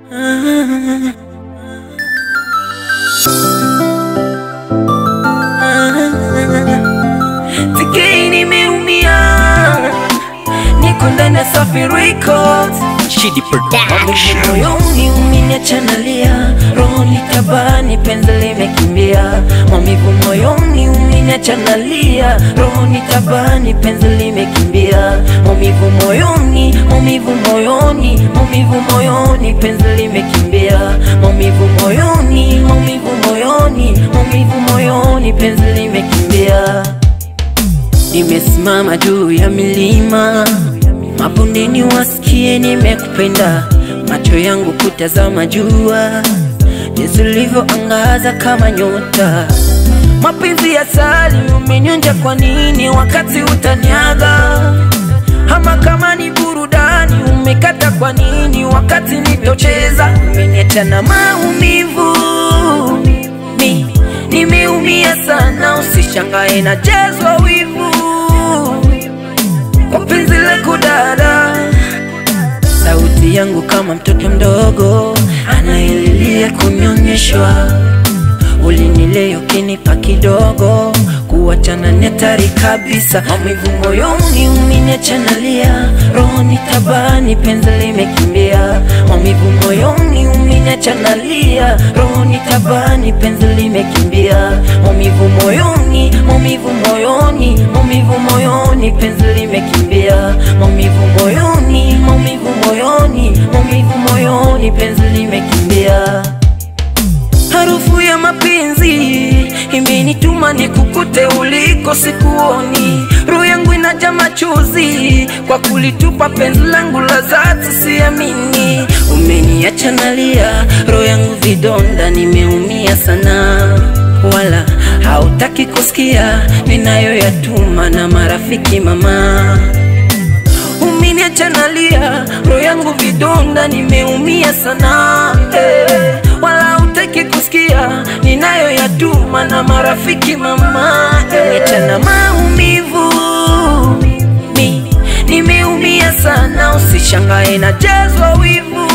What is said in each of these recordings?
Tikei nimeumia, niko ndani ya Safi Records. Shidi Production. Moyoni umeniacha nalia, rohoni tabani, penzi limekimbia. Maumivu moyoni umeniacha nalia, rohoni tabani, penzi limekimbia. Maumivu moyoni, maumivu moyoni, maumivu moyoni, penzi limekimbia. Maumivu moyoni, maumivu moyoni, maumivu moyoni, penzi limekimbia. Nimesimama juu ya milima, mabondeni wasikie nimekupenda, macho yangu kutazama jua, jinsi ulivyoangaza kama nyota. Mapenzi ya sali umenyonja, kwa nini wakati utaniaga? Ama kama ni burudani umekata, kwa nini wakati nitocheza? Umeniacha na maumivu mi nimeumia sana, usishangae na jazwa wivu kwa penzi lako dada. Sauti yangu kama mtoto mdogo anayelilia kunyonyeshwa, ulinilea ukinipa kidogo, kuachana ni hatari kabisa. Maumivu moyoni umeniacha nalia, rohoni tabani, penzi limekimbia. Maumivu moyoni umeniacha nalia, rohoni tabani, penzi limekimbia. Maumivu moyoni, maumivu moyoni, maumivu moyoni, penzi limekimbia. Maumivu moyoni, maumivu moyoni, maumivu moyoni, penzi limekimbia. Harufu ya mapenzi imenituma nikukute uliko sikuoni, roho yangu inaja machozi kwa kulitupa penzi langu la dhati, siamini umeniacha nalia, roho yangu vidonda, nimeumia sana, wala hautaki kusikia ninayoyatuma na marafiki mama umeniacha nalia, roho yangu vidonda, nimeumia sana eh, wala utaki kusikia ninayoyatuma na marafiki mama eh, niacha na maumivu mi nimeumia sana, usishangae na jazwa wivu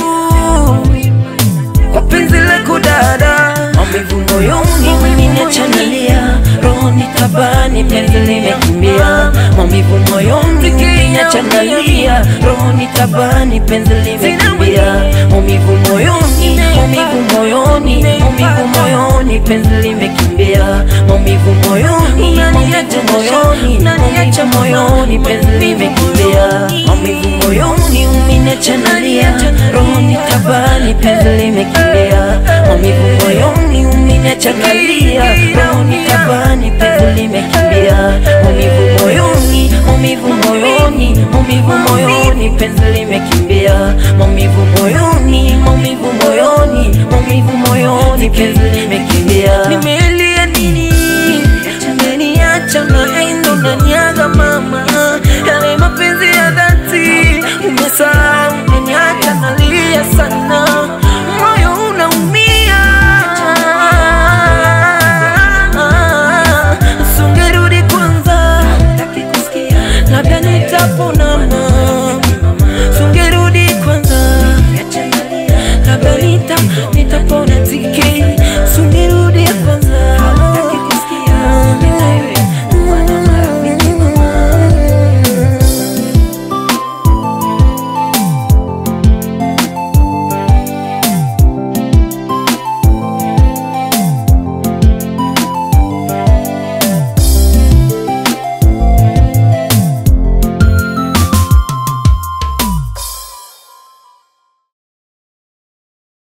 kwa penzi lako dada, maumivu moyoni umeniacha nalia, rohoni tabani, penzi limekimbia. Maumivu moyoni umeniacha nalia, rohoni tabani, penzi limekimbia. Maumivu moyoni, maumivu moyoni, maumivu moyoni, penzi limekimbia. Maumivu moyoni, maumivu moyoni, maumivu moyoni, penzi limekimbia. Maumivu moyoni umeniacha nalia, rohoni tabani, penzi limekimbia. Maumivu moyoni umeniacha nalia, rohoni tabani, penzi limekimbia. Maumivu moyoni, maumivu moyoni, maumivu moyoni, penzi limekimbia. Maumivu moyoni, maumivu moyoni, maumivu moyoni, penzi limekimbia. Nime